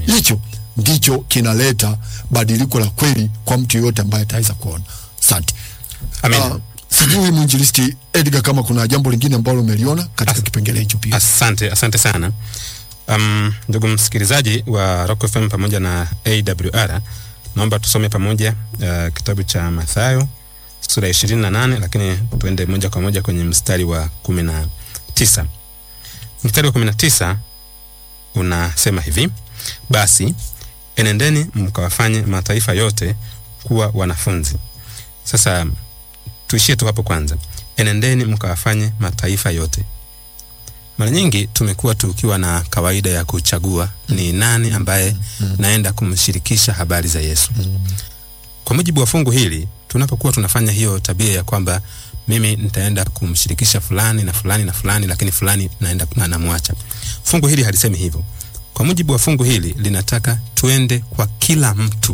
hicho ndicho kinaleta badiliko la kweli kwa mtu yeyote ambaye ataweza kuona. Asante. Amen. Ah, sijui mwinjilisti Edgar kama kuna jambo lingine ambalo umeliona katika kipengele hicho pia. Asante, asante sana. Um, ndugu msikilizaji wa Rock FM pamoja na AWR, naomba tusome pamoja uh, kitabu cha Mathayo sura ya ishirini na nane lakini tuende moja kwa moja kwenye mstari wa kumi na tisa. Mstari wa kumi na tisa unasema hivi: basi enendeni mkawafanye mataifa yote kuwa wanafunzi. Sasa tuishie tu hapo kwanza, enendeni mkawafanye mataifa yote. Mara nyingi tumekuwa tukiwa na kawaida ya kuchagua ni nani ambaye naenda kumshirikisha habari za Yesu. Kwa mujibu wa fungu hili, tunapokuwa tunafanya hiyo tabia ya kwamba mimi nitaenda kumshirikisha fulani na fulani na fulani, lakini fulani naenda na namwacha, fungu hili halisemi hivyo. Kwa mujibu wa fungu hili linataka tuende kwa kila mtu.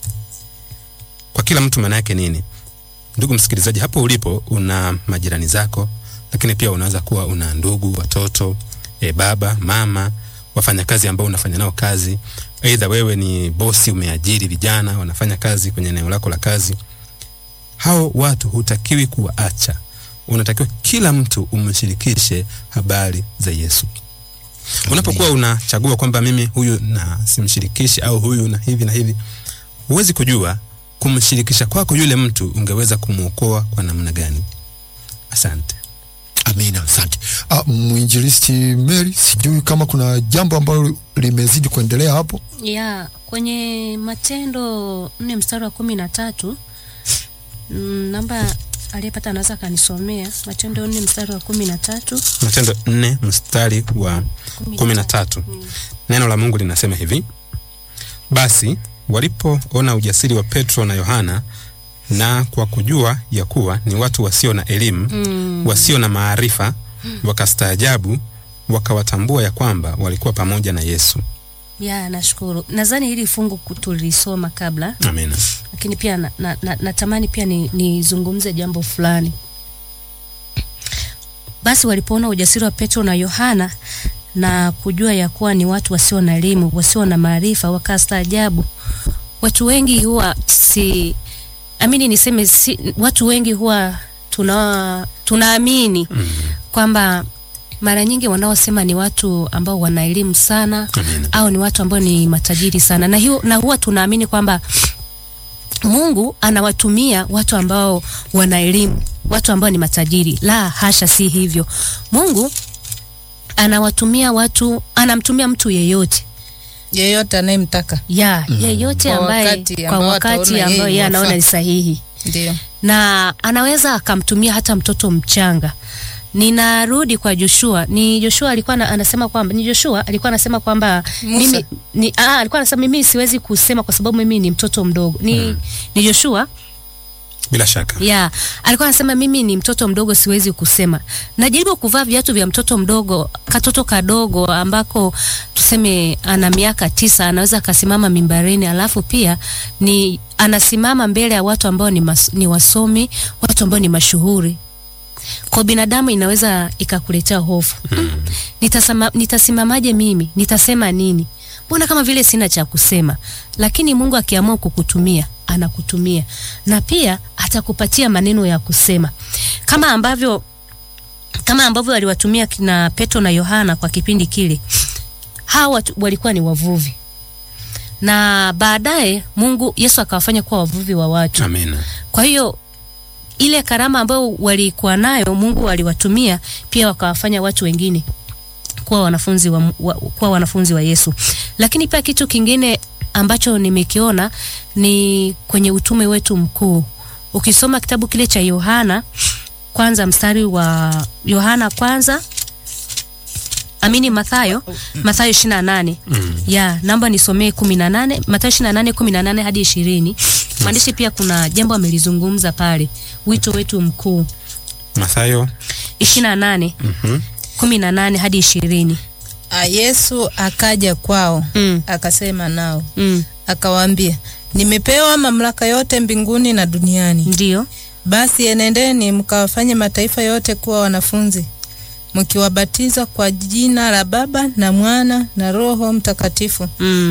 Kwa kila mtu maana yake nini? Ndugu msikilizaji, hapo ulipo una majirani zako, lakini pia unaweza kuwa una ndugu, watoto, e, baba, mama, wafanyakazi ambao unafanya nao kazi. Aidha wewe ni bosi, umeajiri vijana wanafanya kazi kwenye eneo lako la kazi. Hao watu hutakiwi kuwaacha, unatakiwa kila mtu umshirikishe habari za Yesu. Unapokuwa unachagua kwamba mimi huyu na simshirikishi au huyu na hivi na hivi, huwezi kujua kumshirikisha kwako yule mtu ungeweza kumwokoa kwa namna gani. Asante. Amina, asante. Ah, mwinjilisti Mary, sijui kama kuna jambo ambalo limezidi kuendelea hapo. ya kwenye Matendo nne mstari wa kumi na tatu mm, namba aliyepata anaweza akanisomea Matendo nne mstari wa kumi na tatu Matendo nne mstari wa kumi na tatu neno la Mungu linasema hivi: basi walipoona ujasiri wa Petro na Yohana na kwa kujua ya kuwa ni watu wasio na elimu mm. wasio na maarifa, wakastaajabu, wakawatambua ya kwamba walikuwa pamoja na Yesu. ya nashukuru. Nadhani hili fungu ku- tulisoma kabla, Amina. lakini pia na, na, na, natamani pia ni- nizungumze jambo fulani. Basi walipoona ujasiri wa Petro na Yohana na kujua ya kuwa ni watu wasio na elimu, wasio na maarifa, wakastaajabu. Watu wengi huwa si amini niseme si, watu wengi huwa tuna tunaamini kwamba mara nyingi wanaosema ni watu ambao wana elimu sana Amina. au ni watu ambao ni matajiri sana na, hiyo, na huwa tunaamini kwamba Mungu anawatumia watu ambao wana elimu, watu ambao ni matajiri. La hasha, si hivyo. Mungu anawatumia watu, anamtumia mtu yeyote yeyote anayemtaka ya yeyote Kwa ambaye wakati kwa ambao wakati ataona ambao yeye yeye anaona inafaa. ni sahihi ndio na anaweza akamtumia hata mtoto mchanga. Ninarudi kwa Joshua. Ni Joshua alikuwa na, anasema kwamba ni Joshua alikuwa anasema kwamba Musa. mimi ni ah, alikuwa anasema mimi siwezi kusema kwa sababu mimi ni mtoto mdogo. Ni ni Joshua Bila shaka. ya alikuwa anasema mimi ni mtoto mdogo, siwezi kusema. Najaribu kuvaa viatu vya mtoto mdogo, katoto kadogo ambako tuseme ana miaka tisa, anaweza akasimama mimbarini, alafu pia ni anasimama mbele ya watu ambao ni, mas, ni wasomi, watu ambao ni mashuhuri. Kwa binadamu inaweza ikakuletea hofu. Nitasema, nitasimamaje mimi? Nitasema nini? Mbona kama vile sina cha kusema? Lakini Mungu akiamua kukutumia anakutumia na pia atakupatia maneno ya kusema kama ambavyo kama ambavyo aliwatumia kina Petro na Yohana kwa kipindi kile. Hawa watu walikuwa ni wavuvi, na baadaye Mungu Yesu akawafanya kuwa wavuvi wa watu. Amina. Kwa hiyo ile karama ambayo walikuwa nayo Mungu aliwatumia pia wakawafanya watu wengine kuwa wanafunzi wa, wa, kuwa wanafunzi wa Yesu. Lakini pia kitu kingine ambacho nimekiona ni kwenye utume wetu mkuu. Ukisoma kitabu kile cha Yohana kwanza mstari wa Yohana kwanza amini Mathayo Mathayo 28 ya naomba nisomee 18 Mathayo 28 18 hadi 20 maandishi pia kuna jambo amelizungumza pale wito wetu mkuu Mathayo 28 mhm, 18 hadi 20 Ah, Yesu akaja kwao mm, akasema nao mm, akawaambia, nimepewa mamlaka yote mbinguni na duniani. ndio Basi enendeni mkawafanye mataifa yote kuwa wanafunzi, mkiwabatiza kwa jina la Baba na Mwana na Roho Mtakatifu, mm.